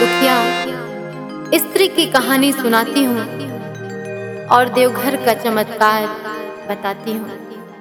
दुखिया स्त्री की कहानी सुनाती हूँ और देवघर का चमत्कार बताती हूँ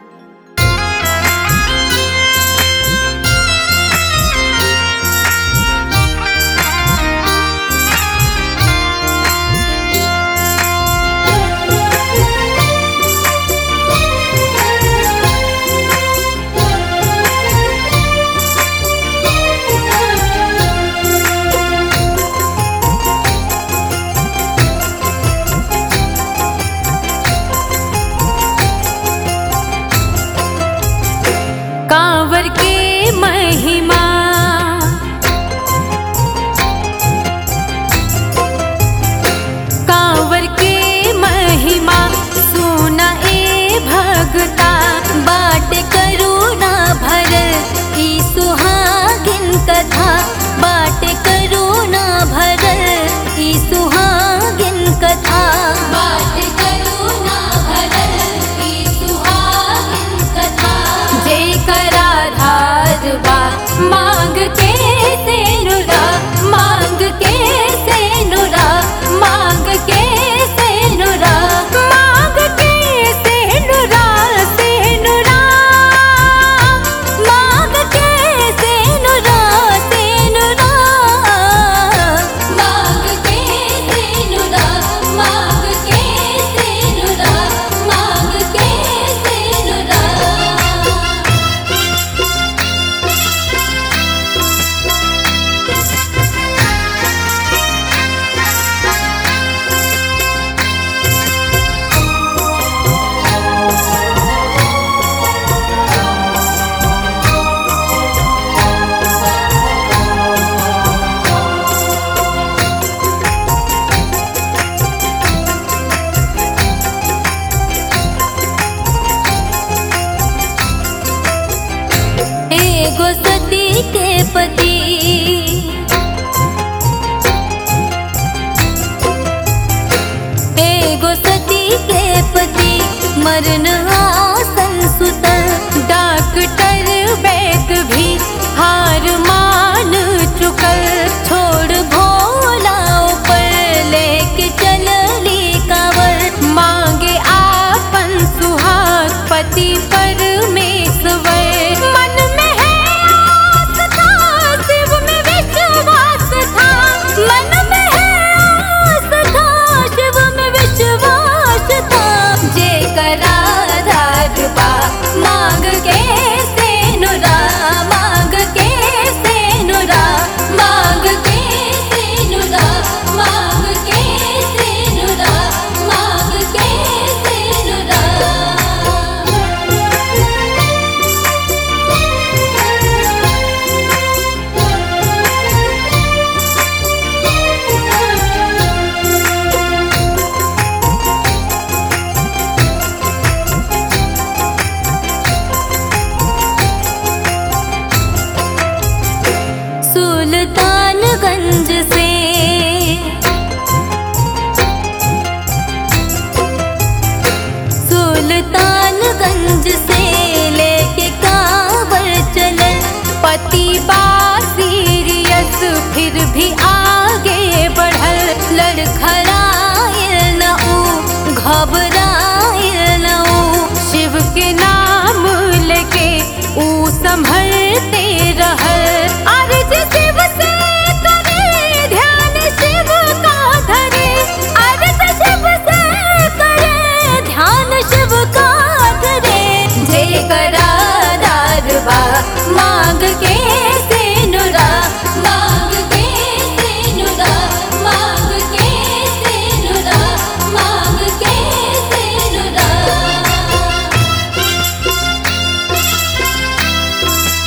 कांवर के महिमा कांवर के महिमा सुना ए भगता बाट करुणा भरल ई सुहागिन कथा बाट करुणा भरल ई सुहागिन कथा बाट करुणा भरल ई सुहागिन कथा जय कराधार बा मांग के सेनुरा मांग के सेनुरा मांग के सेनुरा मांग के सेनुरा सेनुरा मांग के सेनुरा सेनुरा मांग के सेनुरा मांग के सेनुरा मांग के सेनुरा एगो सती के पति एगो सती के पति मरण आसन सुतल डॉक्टर वैद भी हार मान चुकल छोड़ भोला ऊपर लेके चलली कावर मांगे आपन सुहाग पति परमेश्वर मन में है आस था शिव में विश्वास था मन में है आस था शिव में विश्वास था जे कराधार बा मांग के सेनुरा मांग के सेनुरा मांग के सेनुरा मांग के सेनुरा मांग के सेनुरा सुल्तानगंज से सुल्तानगंज से लेके कांवर चलल पति बा सीरियस फिर भी आगे बढ़ल लड़खड़ायल न ऊ घबरायल न ऊ शिव के नाम लेके ऊ संभलते रहल अर्ज शिव से करे ध्यान शिव का धरे अर्ज शिव से करे ध्यान शिव का धरे जय कराधार बा मांग के सेनुरा मांग के सेनुरा मांग के सेनुरा मांग के सेनुरा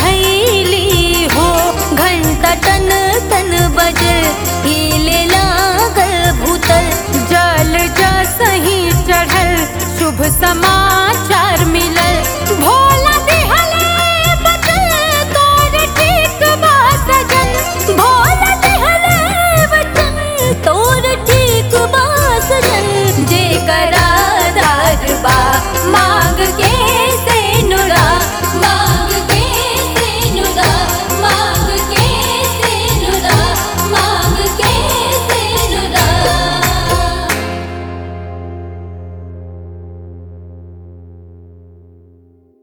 भैली हो घंटा टन टन बजल हिले लागल भूतल जल जा सही चढ़ल शुभ समाचार मिलल भोर